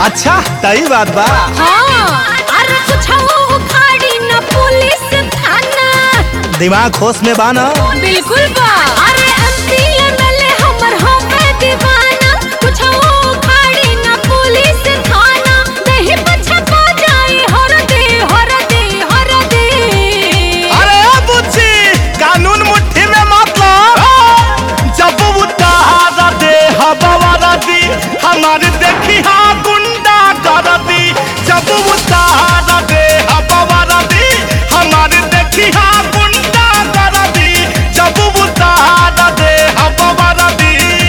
अच्छा तई बात बा हाँ अरे कुछ उखाड़ी न पुलिस थाना दिमाग होश में बा ना बिल्कुल बा अरे एमपी एमएलए हमर होवे दीवाना कुछ उखाड़ी न पुलिस थाना नहीं पछपा जाए हर दे हर दे हर दे अरे बुच्ची कानून मुट्ठी में मतलब जब उतारा दे हवा दी हमारे देखी हाँ गुंडा कर दी जब उतारा दे हवा दी हमारे देखी हाँ गुंडा कर दी जब उतारा दे हवा दी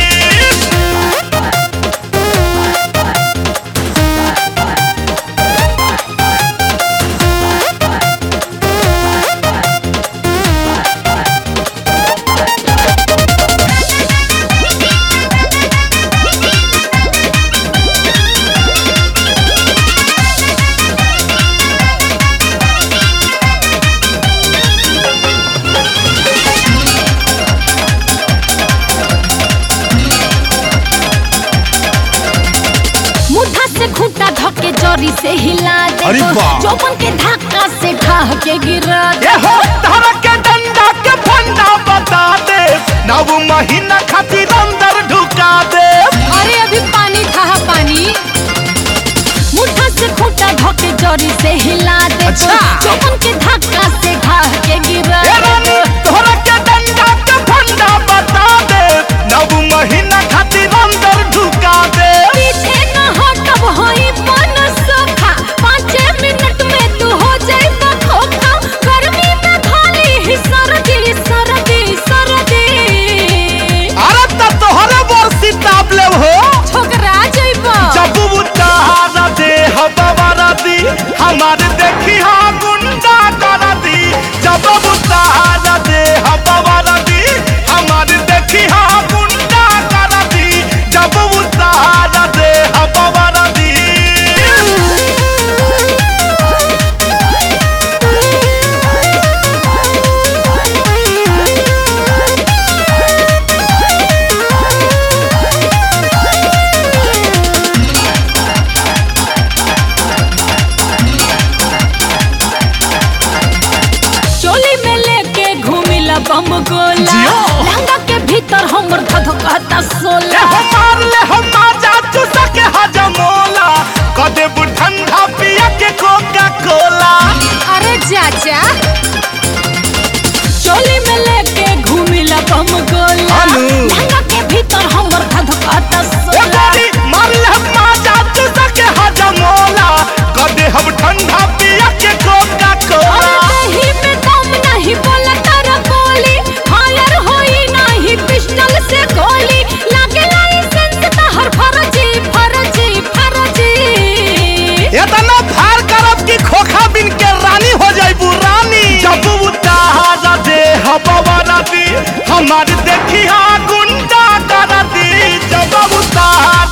मुठा से खूंटा धके जरी से हिला दे अरे वाह। चौपन के धक्का से ढाह के गिरा दे ये हो धरा के डंडा के फंडा बता दे नव महीना खातिर अंदर ढुका दे अरे अभी पानी था पानी मुठा से खूंटा धके जरी से हिला दे अच्छा। चौपन के धक्का से ढाह के गिरा ए रानी दे धरा के डंडा के फंडा बता दे नव महीना खातिर अंदर ढुका दे पीछे न हटब होई पन सोखा पाँच मिनट में तू हो जाए खोखा गर्मी में खाली ही सर्दी सर्दी सर्दी अरे त तोहरे बरसी ताप ले हो छोकरा जइबा जब उतारा दे हवा दी हमारे देखी हाँ गुंडा कर दी जब उतारा दे हवा दी हमारे देखी हाँ गुंडा कर दी जब उतारा दे हवा दी चोली में लेके घूमिला बम गोला जियो। लहंगा के भीतर हमर धधकता ले सोला हमार ले हमार जाचू सके हजमोला कदे ठंडा पिया के कोका कोला अरे चाचा चोली में लेके घूमिला बम गोला अनु। लहंगा के भीतर हमर धधकता ए सोला गोरी मार ले हमार जाचू सके हजमोला कदे हम ठंडा पिया के कोका कोला अरे दही में दम नहीं बोला तारा बोली फायर होई नहीं पिस्टल से गोली लागे लाइसेंस तहर फर्जी फर्जी फर्जी इतना फार करब कि खोखा बिन के रानी हो जाइबू रानी जब उतारा दे हवा दी हमार देखी हाँ गुंडा कर दी जब उतारा